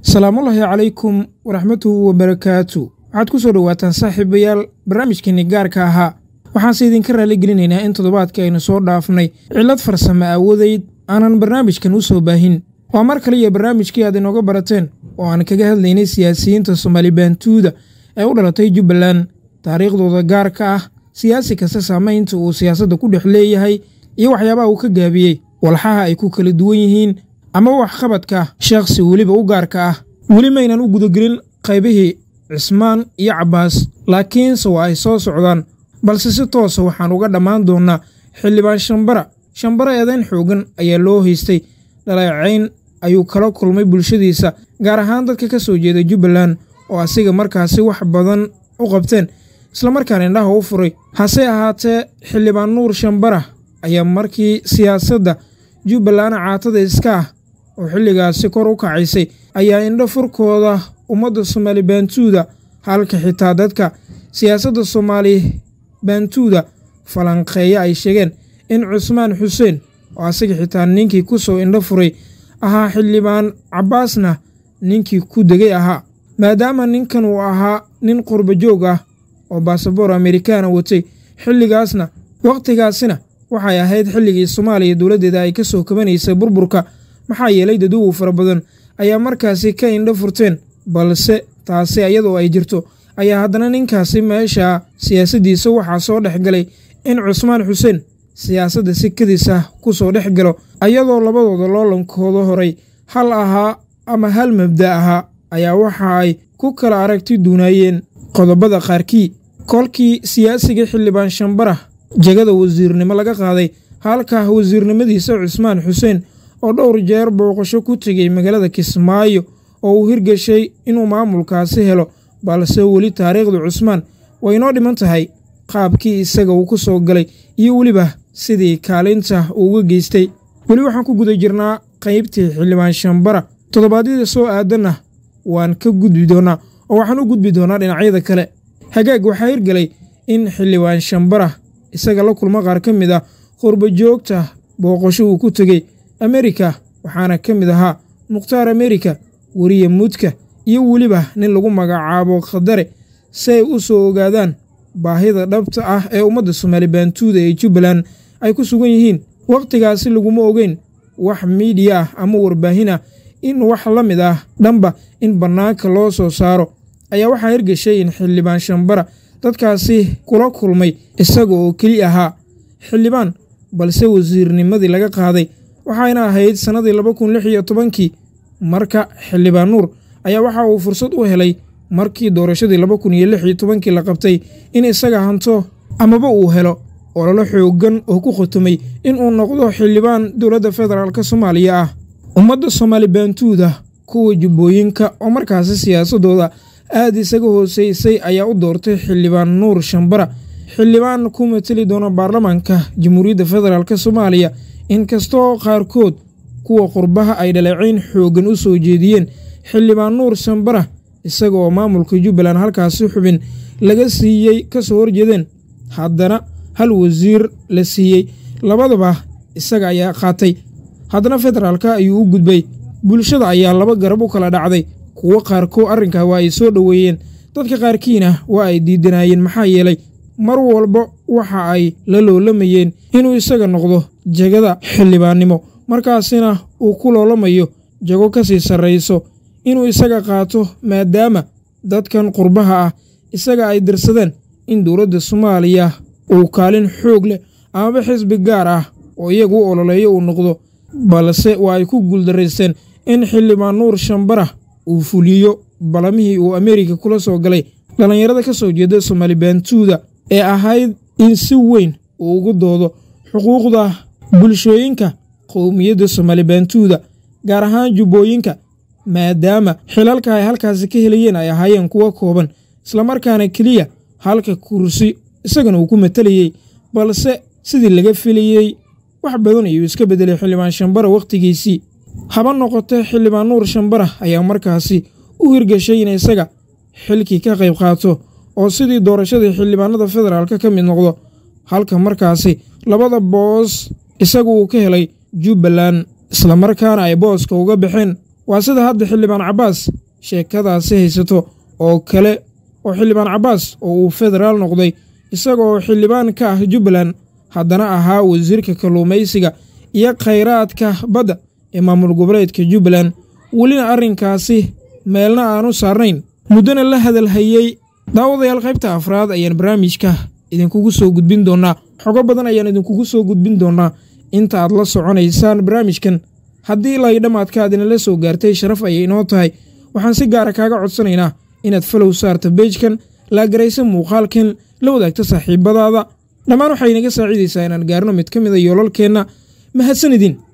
salaamullaahi calaykum waraxmatuhu wabarakaatu waxaad ku soo dhowaataan saaxiibayaal barnaamijkeenni gaarka ahaa waxaanse idinka raalligelinaynaa in toddobaadka aynu soo dhaafnay cillad farsamo aawadeyd aanan barnaamijkan u soo baahin waa mar kale iyo barnaamijkii aad inooga barateen oo aan kaga hadlaynay siyaasiyiinta soomaali baantuuda ee u dhalatay jubbaland taariikhdooda gaarka ah siyaasi kasta saamaynta uu siyaasadda ku dhex leeyahay iyo waxyaabaha uu ka gaabiyey walxaha ay ku kala duwan yihiin ama waxqabadka sheekhsi weliba u gaarka ah weli maynan u gudagelin qaybihii cismaan iyo cabbaas laakiinse waa ay soo socdaan balse si toosa waxaan uga dhammaan doonnaa xildhibaan shambara shambara eedayn xoogan ayaa loo haystay dhaleecayn ayuu kala kulmay bulshadiisa gaar ahaan dadka ka soo jeeda jubbaland oo asiga markaasi wax badan u qabteen islamarkaana indhaha u furay hase ahaatee xildhibaan nuur shambara ayaa markii siyaasadda jubbaland caatada iska ah oo xilligaasi kor u kacaysay ayaa indho furkooda ummadda soomaali baantuuda halka xitaa dadka siyaasadda soomaali baantuuda falanqeeya ay sheegeen in cusmaan xuseen oo asaga xitaa ninkii ku soo indho furay ahaa xildhibaan cabbaasna ninkii ku degay ahaa maadaama ninkan uu ahaa nin qurba joog ah oo baasaboor amerikaana watay xilligaasna wakhtigaasina waxay ahayd xilligii soomaaliya dowladdeeda ay ka soo kabanaysay burburka maxaa yeelay daduwow fara badan ayaa markaasi ka indho furteen balse taasi iyadoo ay jirto ayaa haddana ninkaasi meesha siyaasaddiisa waxaa soo dhex galay in cusmaan xuseen siyaasadda si kadis ah ku soo dhex galo ayadoo labadooda loolankooda horay hal ahaa ama hal mabda ahaa ayaa waxa ay ku kala aragti duunaayeen qodobada qaarkii kolkii siyaasiga xildhibaan shambara jegada wasiirnimo laga qaaday halka wasiirnimadiisa cusmaan xuseen oo dhowr jeer booqasho ku tegey magaalada kismaayo oo uu hirgeshay inuu maamulkaasi helo balse weli taariikhda cusmaan way inoo dhiman tahay qaabkii isaga uu ku soo galay iyo weliba sidii kaalinta uu uga geystay weli waxaan ku guda jirnaa qaybtii xildhibaan shambara toddobaadyada soo aadanna waan ka gudbi doonnaa oo waxaan u gudbi doonnaa dhinacyada kale hagaag waxaa hirgelay in xildhibaan shambara isaga la kulmo qaar ka mid ah qurba joogta booqasho uu ku tegey amerika waxaana ka mid ahaa mukhtaar amerika weriye mudka iyo weliba nin lagu magacaabo khadare si ay u soo ogaadaan baahida dhabta ah ee ummadda soomaali baantuuda ee jubbaland ay ku sugan yihiin wakhtigaasi laguma ogeyn wax miidiya ah ama warbaahin ah in wax la mid ah dhanba in bannaanka loo soo saaro ayaa waxaa hirgeshay in xildhibaan shambara dadkaasi kula kulmay isaga oo keli ahaa xildhibaan balse wasiirnimadii laga qaaday waxayna ahayd sannadii laba kun lix iyo tobankii marka xildhibaan nuur ayaa waxa uu fursad u helay markii doorashadii laba kun iyo lix iyo tobankii la qabtay in isaga hanto amaba uu helo ololo xooggan oo ku khotomay inuu noqdo xildhibaan dowladda federaalk soomaaliya ah ummadda soomaali baantuuda kuwa jubbooyinka oo markaasi siyaasaddooda aad isaga hooseysay ayaa u doortay xildhibaan nuur shambara xildhibaan ku mateli doona baarlamaanka jamhuuriyadda federaalk soomaaliya inkastoo qaarkood kuwa qurbaha ay dhaleecayn xooggan u soo jeediyeen xildhibaan nuur shambara isaga oo maamulka jubbaland halkaasi xubin laga siiyey ka soo horjeedeen haddana hal wasiir la siiyey labadaba isaga ayaa qaatay haddana federaalka ayuu u gudbay bulshada ayaa laba garab u kala dhacday kuwo qaarkood arrinkaa waa ay soo dhoweeyeen dadka qaarkiina waa ay diidanaayeen maxaa yeelay mar walba waxa ay la loolamayeen inuu isaga noqdo jegada xildhibaannimo markaasina uu ku loolamayo jago ka sii sarrayso inuu isaga qaato maadaama dadkan qurbaha ah isaga ay dirsadeen in dowladda soomaaliya uu kaalin xoog leh amaba xisbi gaar ah oo iyagu u ololeeyo uu noqdo balse waa ay ku guuldaraysteen in xildhibaan nuur shambara uu fuliyo balamihii uu ameerika kula soo galay dhallinyarada ka soo jeeda soomaali baantuuda ee ahayd in si weyn uu ugu doodo xuquuqda bulshooyinka qowmiyadda soomaali baantuuda gaar ahaan jubbooyinka maadaama xilalka ay halkaasi ka helayeen ay ahaayeen kuwo kooban islamarkaana keliya halka kursi isagana uu ku matalayey balse sidii laga filayey wax badan ayuu iska beddelay xildhibaan shambara wakhtigiisii haba noqotee xildhibaan nuur shambara ayaa markaasi u hirgeshay in isaga xilkii ka qayb qaato oo sidii doorashadii xildhibaanada federaalka ka mid noqdo halka markaasi labada boos isagu uu ka helay jubbaland islamarkaana ay booska uga baxeen waa sida hadda xildhibaan cabbaas sheekadaasi haysato oo kale oo xildhibaan cabbaas oo uu federaal noqday isagaoo xildhibaan ka ah jubbaland haddana ahaa wasiirka kalluumaysiga iyo khayraadka badda ee maamul goboleedka jubbaland welina arrinkaasi meelna aanu saarnayn muddona la hadalhayey daawadayaal qaybta afraad ayaan barnaamijka idinkugu soo gudbin doonnaa xogo badan ayaan idinkugu soo gudbin doonnaa inta aad la soconaysaan barnaamijkan haddii ilaa dhammaadka aad inala soo gaartay sharaf ayay inoo tahay waxaan si gaara kaaga codsanaynaa inaad falow saarta beejkan laagaraysa muuqaalkan la wadaagta saaxiibadaada dhammaan waxay inaga saaciidaysaa inaan gaarno mid ka mida yoolalkeenna mahadsanidin